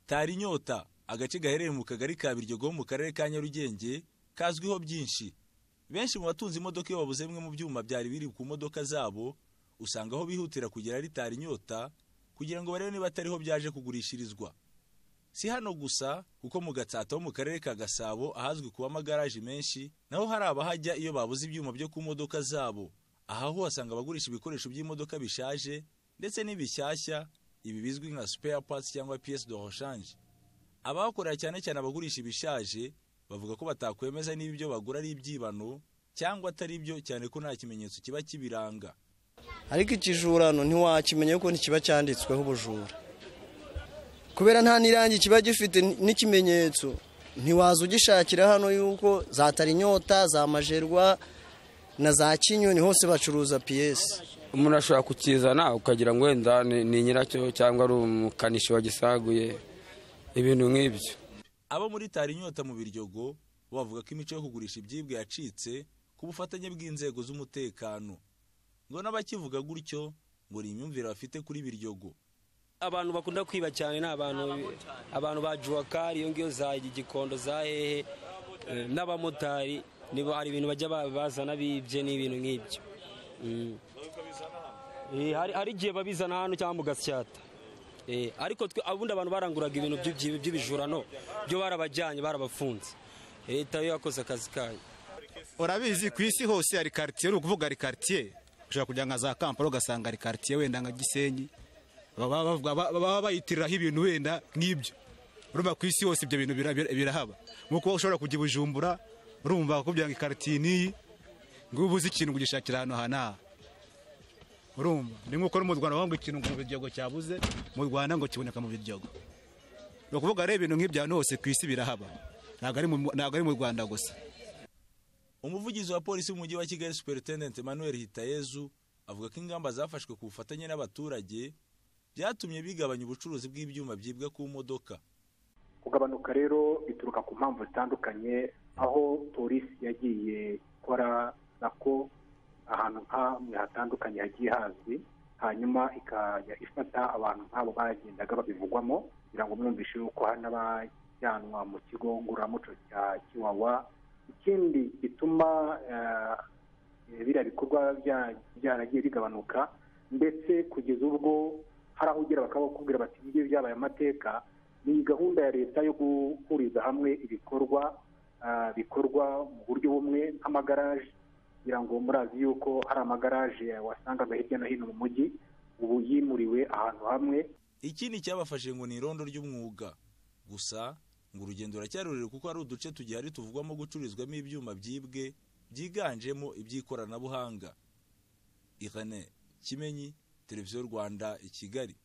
tara inyota agace gaherereye mu kagari ka biryogo mu karere ka nyarugenge kazwiho byinshi benshi mu batunze imodoka iyo babuze bimwe mu byuma byari biri ku modoka zabo usanga aho bihutira kugera ritara inyota kugira ngo barebe niba atariho byaje kugurishirizwa si hano gusa kuko mu gatsata ho mu karere ka gasabo ahazwi kuba amagaraje menshi naho hari abahajya iyo babuze ibyuma byo ku modoka zabo aha ho uhasanga abagurisha ibikoresho by'imodoka bishaje ndetse n'ibishyashya ibi bizwi nka spare parts cyangwa pièce de rechange abahakorera cyane cyane abagurisha ibishaje bavuga ko batakwemeza niba ibyo bagura ari ibyibano cyangwa atari byo cyane ko nta kimenyetso kiba kibiranga ariko ikijurano ntiwakimenya kuko ntikiba cyanditsweho ubujura kubera nta n'irangi kiba gifite n'ikimenyetso ntiwaza ugishakira hano yuko za tarinyota za majerwa na za kinyoni hose bacuruza piyesi umuntu ashobora kukizana ukagira ngo wenda ni nyiracyo cyangwa ari umukanishi wagisaguye ibintu nk'ibyo abo muri tarinyota mu biryogo bavuga ko imico yo kugurisha ibyibwa yacitse ku bufatanye bw'inzego z'umutekano ngo n'abakivuga gutyo ngo ni imyumvire bafite kuri biryogo abantu bakunda kwiba cyane ni abantu abantu ba juwakari iyo ngiyo za gikondo za hehe n'abamotari nibo hari ibintu bajya bazana bibye n'ibintu nk'ibyo hari igihe babizana hano cyangwa mu gasyata ariko ubundi abantu baranguraga ibintu by'ibijurano byo barabajyanye barabafunze leta yo yakoze akazi kayo urabizi ku isi hose hari karitsiye uri ukuvuga ari karitsiye ushobora kujya nka za kampani ugasanga ari karitsiye wenda nka gisenyi baba bayitiriraho ibintu wenda nk'ibyo urumva ku isi hose ibyo bintu birahaba nk'uko ushobora kujya ibujumbura urumva bakubwira ngo ikaritsiye n'iyi ngo ubuze ikintu kugishakira ahantu aha n'aha urumva ni nk'uko no mu rwanda bavuga ngo ikintu mu biryogo cyabuze mu rwanda ngo kiboneka mu biryogo ni ukuvuga rero ibintu nk'ibyo ahantu hose ku isi birahaba ntabwo ari mu rwanda gusa umuvugizi wa polisi w'umujyi wa kigali superintendent emmanuel hitayezu avuga ko ingamba zafashwe ku bufatanye n'abaturage byatumye bigabanya ubucuruzi bw'ibyuma byibwa ku modoka kugabanuka rero bituruka ku mpamvu zitandukanye aho polisi yagiye ikora nako ahantu hamwe hatandukanye hagiye hazwi hanyuma ikajya ifata abantu nk'abo bagendaga babivugwamo kugira ngo mwumvishe yuko hari n'abajyanwa mu kigo ngororamuco cya kiwawa ikindi gituma biriya bikorwa byaragiye bigabanuka ndetse kugeza ubwo hari aho ugera bakabakubwira bati ngiyo byabaye amateka ni gahunda ya leta yo guhuriza hamwe ibikorwa bikorwa mu buryo bumwe nk'amagaraje kugira ngo murazi yuko hari amagaraje wasangaga hirya no hino mu mujyi ubu yimuriwe ahantu hamwe ikindi cyabafashe ngo ni irondo ry'umwuga gusa ngo urugendo ruracyari rurerure kuko hari uduce tugihari tuvugwamo gucururizwamo ibyuma byibwe byiganjemo iby'ikoranabuhanga irene kimenyi televiziyo rwanda i kigali